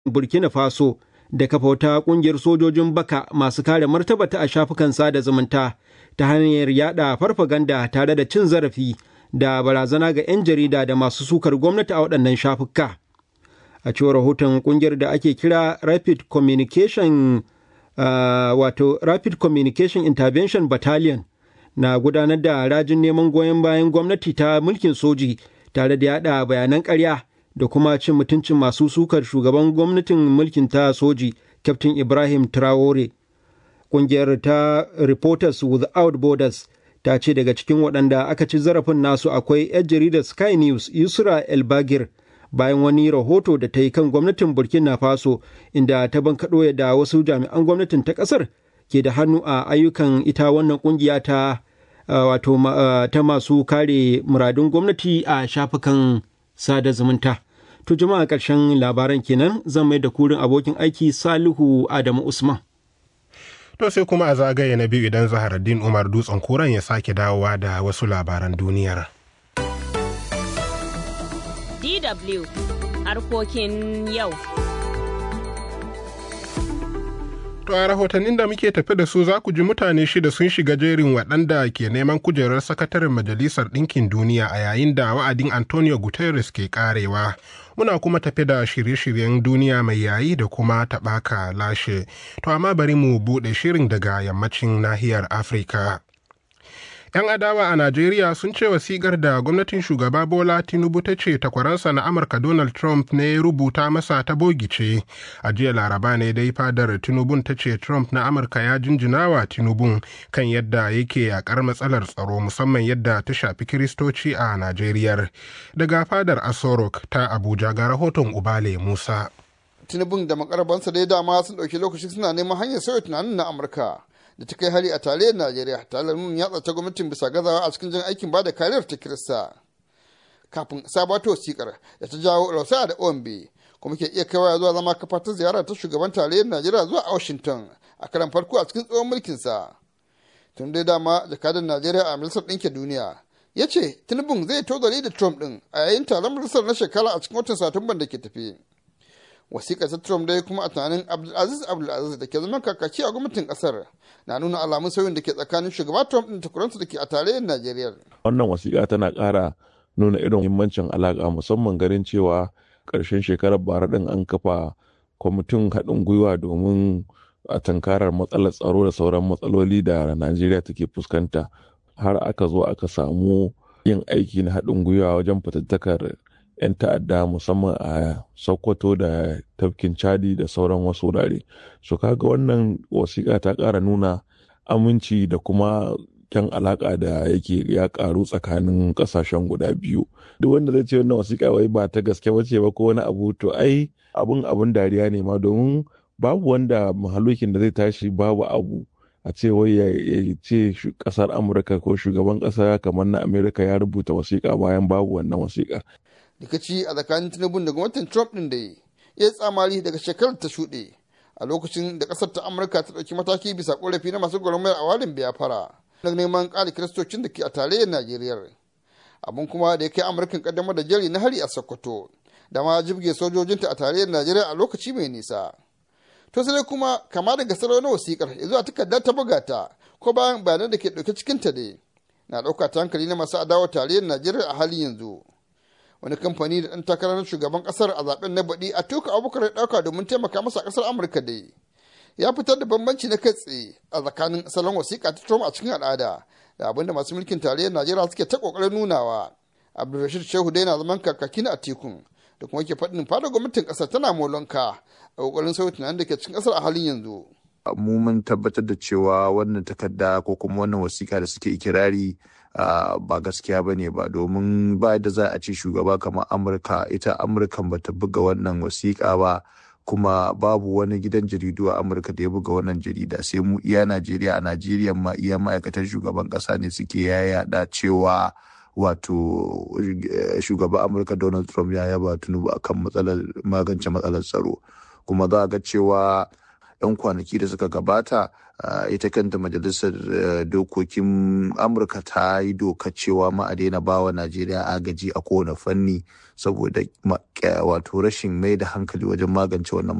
burkina faso da kafa wata kungiyar sojojin baka masu kare martabata a shafukan sada zumunta ta hanyar yada farfaganda tare da cin zarafi da barazana ga 'yan jarida da masu sukar gwamnati a waɗannan shafuka a cewar rahoton kungiyar da ake kira rapid communication uh, wato rapid communication intervention battalion na gudanar da rajin neman goyon bayan gwamnati ta mulkin soji tare da yada bayanan karya da kuma cin mutuncin masu sukar shugaban gwamnatin mulkin ta soji captain ibrahim traore kungiyar ta reporters without borders ta ce daga cikin waɗanda aka ci zarafin nasu akwai 'yan jaridar sky news yusra el bagir bayan wani rahoto da ta yi kan gwamnatin burkina faso inda ta bankaɗo da wasu jami'an gwamnatin ta ƙasar ke da hannu a ayyukan ita wannan ƙungiya ta wato ta masu kare muradun gwamnati a shafukan sada zumunta to jama'a ƙarshen labaran kenan zan mai da kurin abokin aiki salihu adamu usman To sai kuma a zagaye na biyu idan Zaharaddin Umar Dutsen Koren ya sake dawowa da wasu labaran duniyar. DW harkokin yau. To a rahotannin da muke tafi da su za ku ji mutane shida sun shiga jerin waɗanda ke neman kujerar sakataren Majalisar Ɗinkin Duniya a yayin da wa'adin Antonio Guterres ke karewa. Muna kuma tafi da shirye-shiryen duniya mai yayi da kuma taɓaka lashe. To amma bari mu buɗe shirin daga yammacin nahiyar Afirka. 'Yan adawa a Najeriya sun ce wasiƙar da gwamnatin shugaba Bola Tinubu ta ce takwaransa na Amurka Donald Trump ne rubuta masa ta bogice. A jiya Laraba ne dai fadar Tinubun ta ce Trump na Amurka ya jinjina wa Tinubun kan yadda yake yakar matsalar tsaro musamman yadda ta shafi Kiristoci a Najeriya. Daga fadar Asorok ta Abuja ga rahoton Ubale Musa. Tinubun da makarabansa dai dama sun ɗauki lokaci suna neman hanyar sauya tunanin na Amurka. da ta kai hari a tarayyar Najeriya tare da nuna yatsa ta gwamnatin bisa gazawa a cikin jan aikin bada kariyar ta Kirista. Kafin sabato wasikar da ta jawo rausa da OMB kuma ke iya kaiwa zuwa zama kafa ta ziyara ta shugaban tarayyar Najeriya zuwa Washington a karan farko a cikin tsohon mulkinsa. Tun dai dama jakadan Najeriya a Majalisar Ɗinkin Duniya ya ce Tinubun zai tozali da Trump ɗin a yayin taron majalisar na shekara a cikin watan Satumban da ke tafi. wasiƙar ta Trump dai kuma a tunanin Abdulaziz Abdulaziz da ke zama kakaki a gwamnatin ƙasar na nuna alamun sauyin da ke tsakanin shugaba Trump ɗin takwaransa da ke a tarayyar Najeriya. Wannan wasiƙa tana ƙara nuna irin muhimmancin alaƙa musamman garin cewa ƙarshen shekarar bara ɗin an kafa kwamitin haɗin gwiwa domin a tankarar matsalar tsaro da sauran matsaloli da Najeriya take fuskanta har aka zo aka samu yin aiki na haɗin gwiwa wajen fatattakar 'yan ta'adda musamman a sokoto da tafkin chadi da sauran wasu wurare su kaga wannan wasiƙa ta ƙara nuna aminci da kuma kyan alaƙa da yake ya ƙaru tsakanin ƙasashen guda biyu duk wanda zai ce wannan wasiƙa wai ba ta gaske bace ba ko wani abu to ai abun abun dariya ne ma domin babu wanda mahalukin da zai tashi babu abu a ce wai ya ce ƙasar amurka ko shugaban ƙasa kamar na amerika ya rubuta wasiƙa bayan babu wannan wasiƙa rikici a tsakanin tinubun da gwamnatin trump din da ya yi tsamari daga shekarar ta shuɗe a lokacin da ƙasar ta amurka ta ɗauki mataki bisa ƙorafi na masu gwamnati a warin biyafara na neman ƙari kiristocin da ke a tarayyar najeriya abin kuma da ya kai amurkan ƙaddamar da jari na hari a sokoto da ma jibge sojojinta a tarayyar najeriya a lokaci mai nisa to sai kuma kama daga salo na wasikar ya zuwa takarda ta buga ta ko bayan bayanan da ke ɗauke cikinta dai na ɗauka ta hankali na masu adawa tarayyar najeriya a halin yanzu wani kamfani da ɗan takarar shugaban ƙasar a zaben na baɗi a tuka abubakar ya ɗauka domin taimaka masa ƙasar amurka dai ya fitar da bambanci na kai tsaye a tsakanin salon wasiƙa ta trump a cikin al'ada da abin da masu mulkin tarayyar najeriya suke ta ƙoƙarin nunawa abdulrashid shehu dai na zaman kakaki na atikun da kuma ke faɗin fada gwamnatin ƙasar tana molonka a ƙoƙarin sauya tunanin da ke cikin ƙasar a halin yanzu. mu mun tabbatar da cewa wannan takarda ko kuma wannan wasiƙa da suke ikirari Uh, ba gaskiya ba ne ba domin ba da za a ce shugaba kamar amurka ita amurkan ba ta buga wannan wasiƙa ba kuma babu wani gidan jaridu a amurka da ya buga wannan jarida sai mu iya najeriya a najeriya ma iya ma'aikatan shugaban ƙasa ne suke yayada cewa wato shugaban amurka donald trump ya yaba tunubu akan matsalar magance matsalar tsaro kuma za a ga cewa 'yan kwanaki da suka gabata ita kanta majalisar dokokin amurka ta yi doka cewa ma a daina bawa najeriya agaji a kowane fanni saboda wato rashin mai da hankali wajen magance wannan